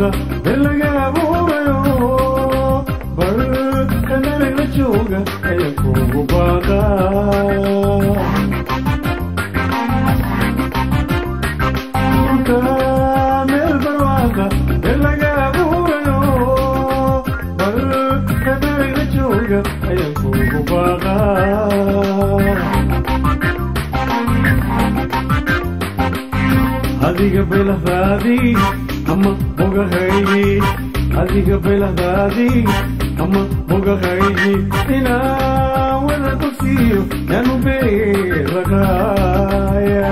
barwaaqa meel laga abuurayo bal kanarila jooga ayaa kugu baaqa meel barwaaqa meel laga abuurayo bal kanarila jooga ayaa kugu baaqa adiga belahdaadii ama bogahaygi adiga belahdaadii ama bogahaygi inaa wada ku siiyo yaanu beeragaaya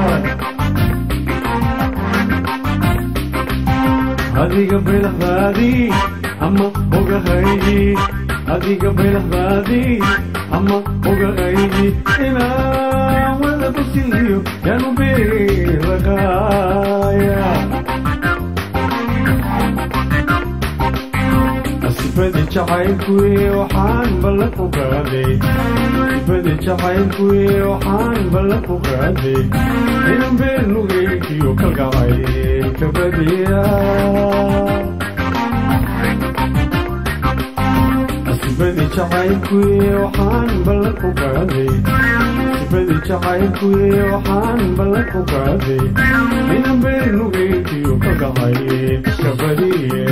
adiga belahdaadii ama bogahaygi adiga belahdaadii ama bogahaygi inaa wada ku siiyo yaanu beeragaaya asibadi jacaylkuye waxaan balla ku qaaday asibadi jacaylkuye waxaan balla ku qaaday inan been nugeygiyo kalgacay kabadiya asibadi jacaylkuye waxaan balla ku qaaday asibadi jacaylkuye waxaan balla ku qaaday inan been nugeygiyo kalgacay kabadiya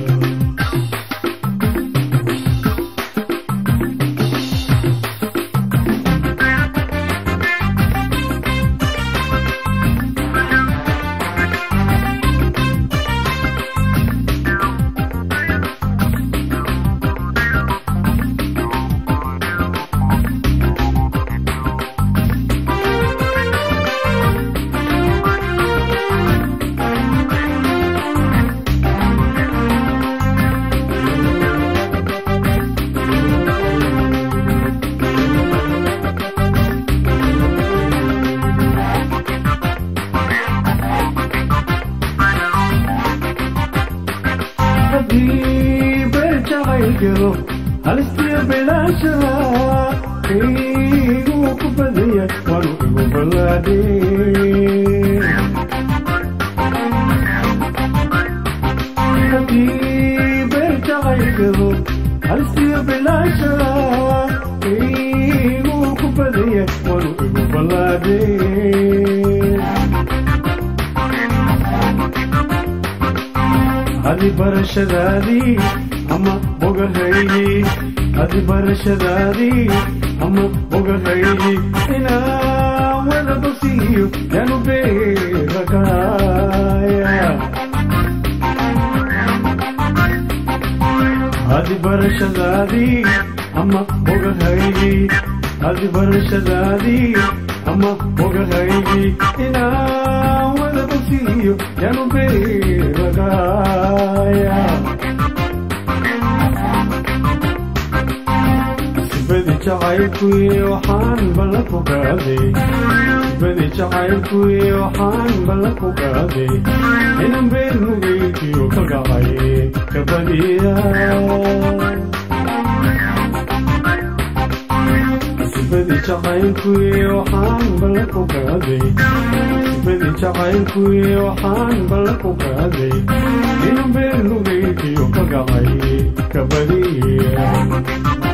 jacaylo halistiya bilaashada kayguu ku badaya waanu igu ballaadhe haddii beel jacaylgado halistiya bilaashada kayguu ku badaya waanu igu ballaadhe adi barashadaadii ama bogahaygi adi barashadaadii ama bogahaygi inaa wada bogsiiyo yaanu beeragaaya adi barashadaadii ama bogahaygi adi barashadaadii ama bogahaygi inaa wada bogsiiyo yaanu beeragaaya sibadi jacaylkuye waxaan balla ku qaaday sibadi jacaylkuye waxaan balla ku qaaday inan been nugeygiyo ka gacay kabadiya sibadi jacaylkuye waxaan balla ku qaaday sibadi jacaylkuye waxaan balla ku qaaday inan been nugeygiyo ka gacay kabadiya